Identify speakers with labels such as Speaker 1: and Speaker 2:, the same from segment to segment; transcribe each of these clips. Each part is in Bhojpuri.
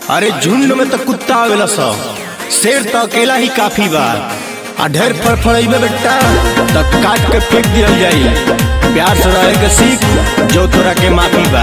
Speaker 1: अरे झुंड में तो कुत्ता आवेला सब शेर तो अकेला ही काफी बा आ ढेर फड़फड़ैबे बेटा तो काट के फेंक दिया जाई प्यार से रहे के सीख जो तोरा के माफी बा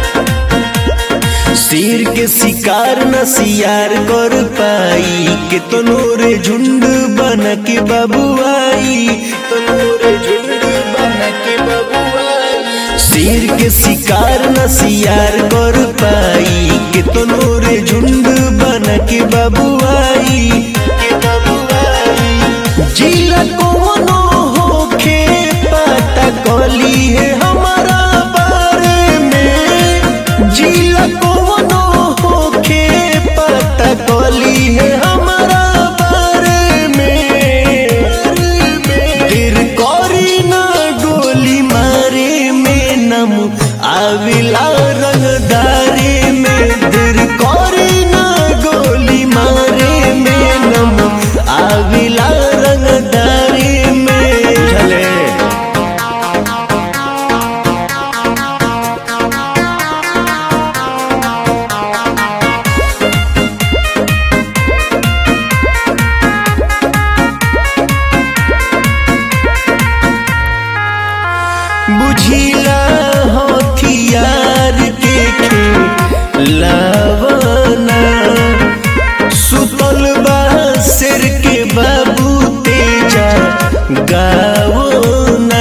Speaker 1: शेर के शिकार न सियार कर पाई के तनोरे झुंड बन के बबुआई तनोरे झुंड बन के बबुआई शेर के शिकार न सियार कर पाई के तनोरे झुंड बन के बबुआई के बबुआई जिला कोनो होखे पता कली है हमारा बारे में जिला कोनो होखे पता कली है हमारा बारे में दिल करी ना गोली मारे में नम आविला रंगदारे में दिल करी ना गोली मारे में नम आविला रंगदारे में चले बुझिला हथियार के खेलावना सुतल बा सिर के बाबू तेजा गावना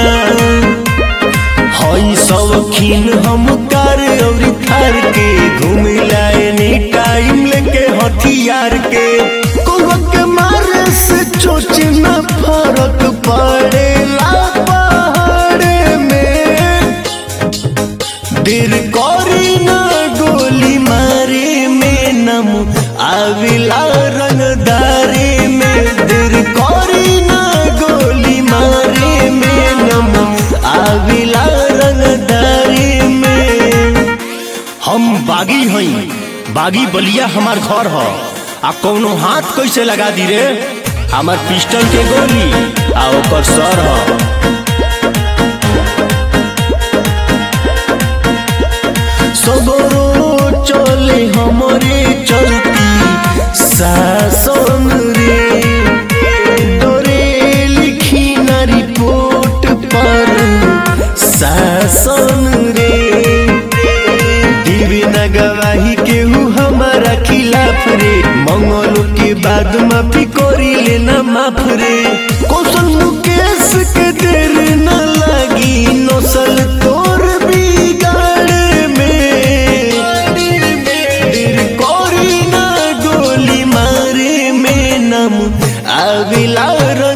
Speaker 1: हई शौकीन हम कार और थार के घूमिला एनी टाइम लेके हथियार के कोवा के मारे से चोच न फरक पड़ेला पहाड़ में दिल करी ना गोली मारे में नम आविला रंगदारे में दिल करी ना गोली मारे में नम आविला रंगदारे में हम बागी हई बागी बलिया हमार घर ह आ कौनो हाथ कैसे लगा दी रे हमार पिस्टल के गोली आ ओकर सर ह सबरो चले हमरे चलती शासन रे डरे लिखी ना रिपोर्ट पर शासन रे दिवे न गवाही केहू हमारा खिलाफ रे मंगल के बाद माफी करी लेना माफ रे कौशल मुकेश के देर न लगी नौसल तोर बिगाड़ में दिल कोरी ना गोली मारे में नम आविला